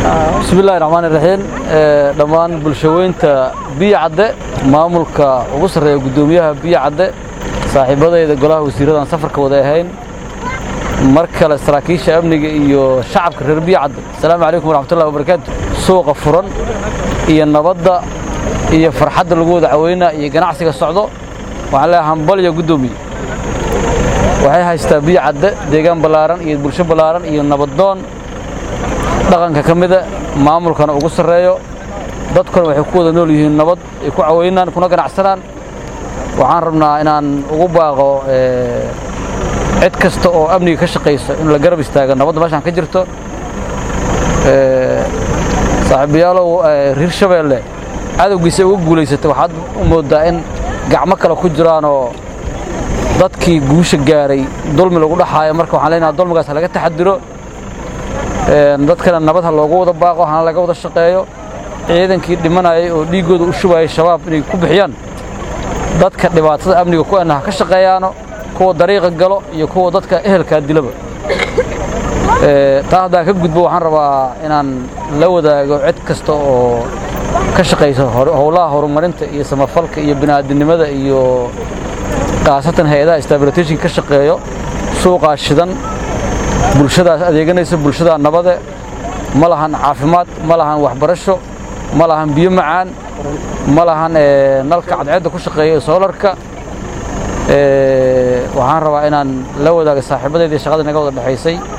bismillahi raxmaani raxiim dhammaan bulshaweynta biyo cadde maamulka ugu sarreeya guddoomiyaha biyo cadde saaxiibadayda golaha wasiirradan safarka wada ahayn mar kale saraakiisha amniga iyo shacabka reer biyo cadde asalaamu calaykum waraxmatullahi wabarakaatu suuqa furan iyo nabadda iyo farxadda lagu wada caweynaa iyo ganacsiga socdo waxaan leeyahay hambalyo guddoomiye waxay haystaa biyo cadde deegaan ballaaran iyo bulsho ballaaran iyo nabaddoon dhaqanka ka mida maamulkana ugu sarreeyo dadkuna waxay ku wada nool yihiin nabad ay ku caweynaan kuna ganacsanaan waxaan rabnaa inaan ugu baaqo cid kasta oo amniga ka shaqaysa in la garab istaago nabadda meeshaan ka jirto saaxiibayaalow reer shabeelle cadowgiisa uga guulaysatay waxaad u mooddaa in gacmo kale ku jiraanoo dadkii guusha gaaray dulmi lagu dhaxaayo marka waxaan leenaha dulmigaas laga taxadiro dadkana nabad ha loogu wada baaqo hana laga wada shaqeeyo ciidankii dhimanayay oo dhiiggooda u shubayay shabaab inay ku bixiyaan dadka dhibaatada amniga ku ana ha ka shaqeeyaano kuwa dariiqa galo iyo kuwa dadka ehelkaa dilaba taa haddaan ka gudbo waxaan rabaa inaan la wadaago cid kasta oo ka shaqaysa howlaha horumarinta iyo samafalka iyo bini'aadinimada iyo khaasatan hay-adaha stabilitation ka shaqeeyo suuqaa shidan bulshadaas adeeganaysa bulshadaa nabade ma lahan caafimaad ma lahan waxbarasho ma lahan biyo macaan ma lahan nalka cadceedda ku shaqeeya soolarka waxaan rabaa inaan la wadaaga saaxiibadeedii shaqada naga wada dhexaysay